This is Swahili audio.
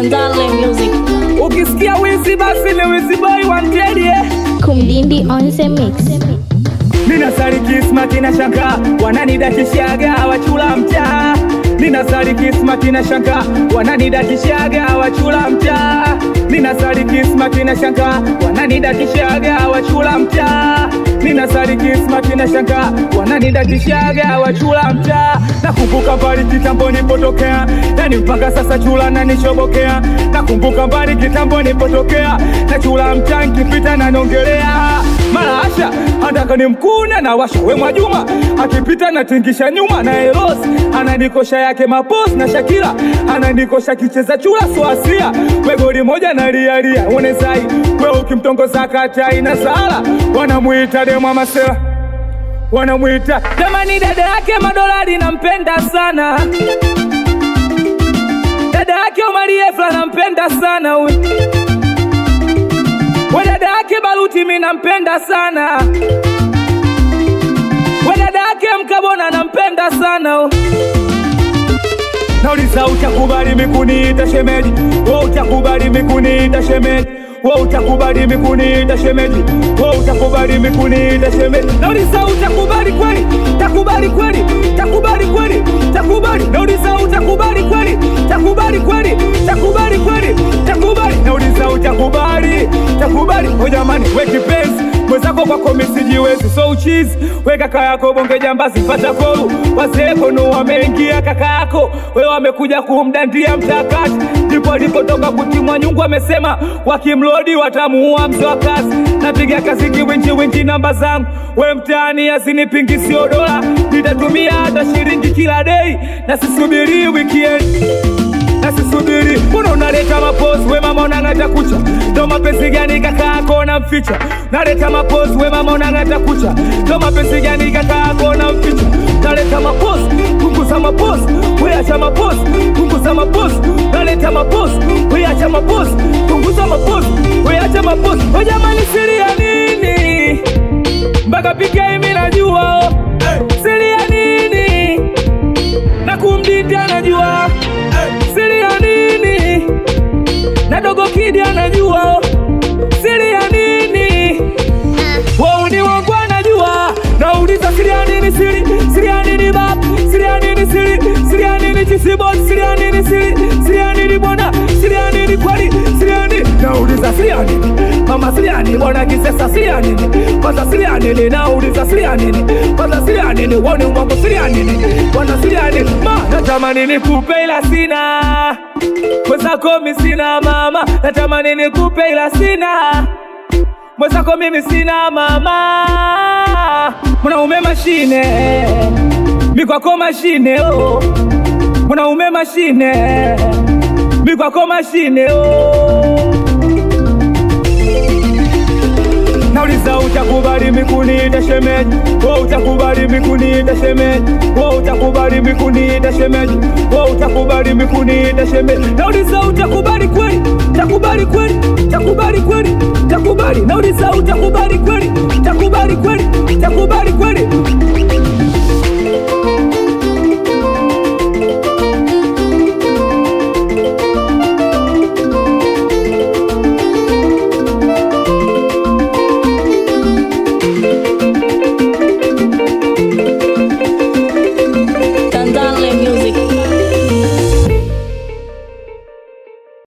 Tanzania Music. Ukisikia wizi basi ni wizi boy wanted yeah. Kumdindi on the mix. Nina sari kismati na shanga wananidakishaga wachula mtaa. Nina sari kismati na shanga wananidakishaga wachula mtaa. Nina sari kismati na shanga wananidakishaga wachula mtaa. Nina sari kismati na shanga wananidakishaga wachula mtaa. Nakumbuka mbali kitambo nilipotokea, yani mpaka sasa chula nanishobokea. Nakumbuka mbali kitambo nilipotokea, na chula mtaa nkipita nanongelea mara asha andaka ni mkuna na washa we Mwajuma akipita natingisha nyuma na Eros ananikosha yake mapos na Shakira ananikosha kicheza chula swasia we goli moja na lialia onezai we ukimtongoza katai na sala wanamuita demwa masela wanamwita jamani, dada yake madolari nampenda sana, dada yake Omari Efla nampenda sana huyu we dada yake Baruti mi nampenda sana, we dada yake Mkabona nampenda sana huyu. Nauliza utakubali mikuniita shemeji? Wewe utakubali mikuniita shemeji? Wewe utakubali mikuniita shemeji? Wewe utakubali mikuniita shemeji? Nauliza utakubali kweli? Takubali kweli? Takubali kweli? Takubali? Nauliza utakubali kweli? Takubali kweli? Takubali kweli? Takubali? Nauliza utakubali? Takubali? O jamani, we kipenzi mwenzako kwako misijiwezi, so uchizi we kaka yako bonge jambazi, pata koru wazee kono wameingia kaka yako wewe wamekuja kumdandia mtakati, ndipo alipotoka kutimwa nyungu. Amesema wakimlodi watamuua mzee wa kazi. Napiga kazi kiwinji winji namba zangu we mtaani, azinipingi sio dola, nitatumia hata shilingi kila dei na sisubiri weekend nasisubiri mbona unaleta mapozi we mama unang'ata kucha ndo mapenzi gani kaka yako namficha naleta mapozi we mama unang'ata kucha ndo mapenzi gani kaka yako namficha naleta mapozi punguza mapozi weacha mapozi punguza mapozi naleta mapozi weacha mapozi punguza mapozi weacha mapozi we jamani siri ya nini mpaka pike imi najua oh. siri ya nini na kumdindi anajua siri ya nini na dogo kidi anajua siri ya nini wauni wangu anajua nauliza siri ya nini siri siri ya nini bab siri ya nini siri siri ya nini chisibot siri ya nini siri siri ya nini bwana siri ya nini kweli siri ya nini nauliza siri ya nini mama siri ya nini bwana kisesa siri ya nini kwanza siri ya nini nauliza siri ya nini kwanza siri ya nini woni wangu siri ya nini bwana siri ya nini ma natamani nikupe ila sina mwenzako mi sina mama natamani nikupe ila sina mwenzako mimi sina mama mwanaume mashine mikwako mashine oh. mwanaume mashine mikwako mashine oh. Nauliza utakubali mikuniita shemeji? Wewe utakubali mikuniita shemeji? Wewe utakubali mikuniita shemeji? Wewe utakubali mikuniita shemeji? Nauliza utakubali kweli? Takubali kweli? Takubali kweli? Takubali. Nauliza utakubali kweli? Takubali kweli? Takubali kweli?